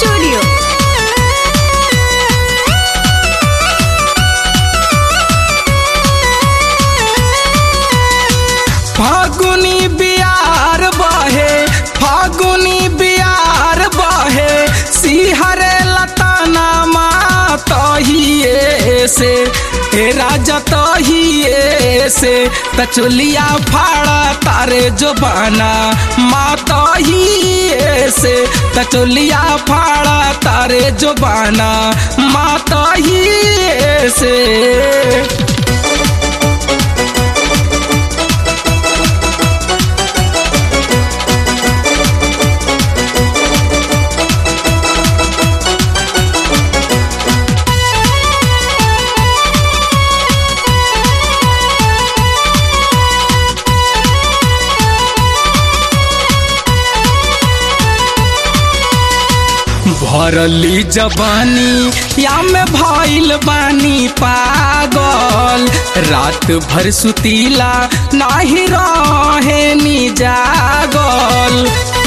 Studio. फागुनी बियार बहे फागुनी बियार बहे सिहरे लताना तहिए से हे राजा तहिए से तचुलिया फाड़ा तारे जो बाना माँ तहिए से तचुलिया फाड़ा तारे जो बाना माँ तहिए से भरली जबानी या में भइल बानी पागल रात भर सुतीला नाही रहे नी जागल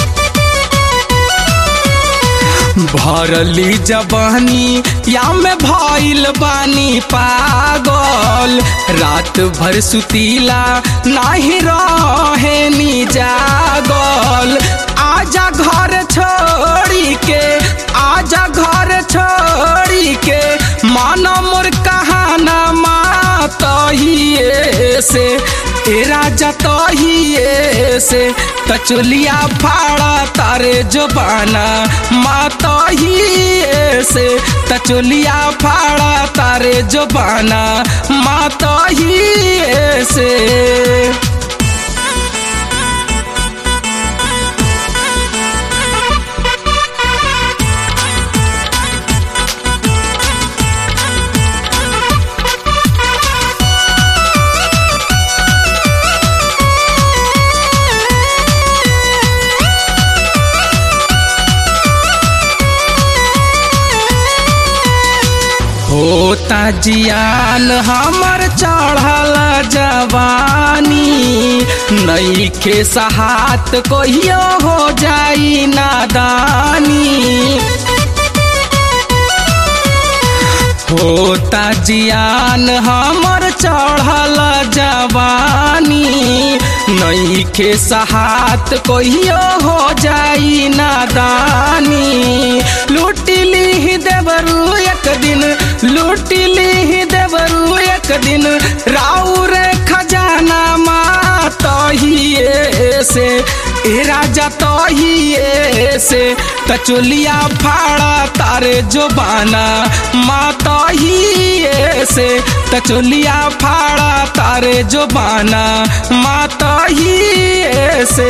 भरली जबानी या में भइल बानी पागल रात भर सुतीला नाही रहे नी जागल आजा घर छोड़ी के आजा घर छोड़ी के मानो मोर कहाना माँ तहिए से ए राजा तहिए से तचुलिया फाड़ा तारे जबाना माँ तहिए से तचुलिया फाड़ा तारे जबाना माँ तहिए से होता जियान हमर चढ़ल जवानी नई के सहात कहियो हो जाई नादानी होता जियान हमर चढ़ल जवानी नई के सहात कहियो हो जाई नादानी लूटिली देवरू एक दिन लूटिली देवरू एक दिन राउर खजाना माँ तहिए से ए राजा तहिए से तचुलिया फाड़ा तारे जो बाना माँ तहिए से तचुलिया फाड़ा तारे जो बाना माँ तहिए से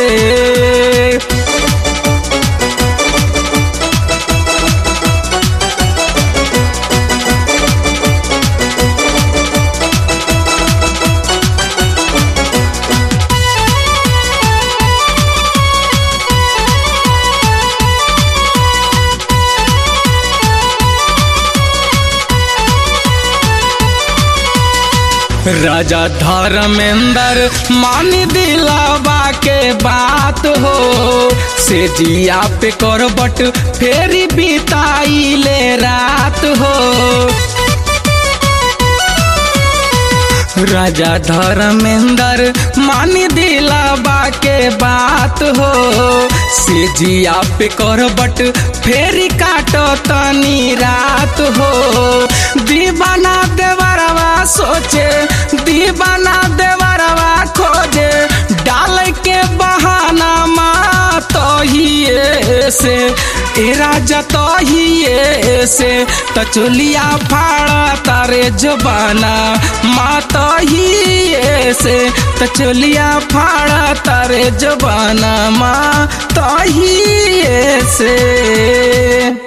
राजा धर्मेंद्र मान दिलावा के बात हो से जिया पे करबट फेरी बिताई ले रात हो राजा धर्मेंद्र मान दिलावा के बात हो से जिया पे करबट फेरी काटो तनी रात हो दीवाना देवरवा सोचे दीवाना देवरवा खोजे डाल के बहाना माँ तहिए से ए राजा तहिए से तचुलिया फाड़ा तारे जबाना माँ तहिए से तचुलिया फाड़ा तारे जबाना माँ तहिए से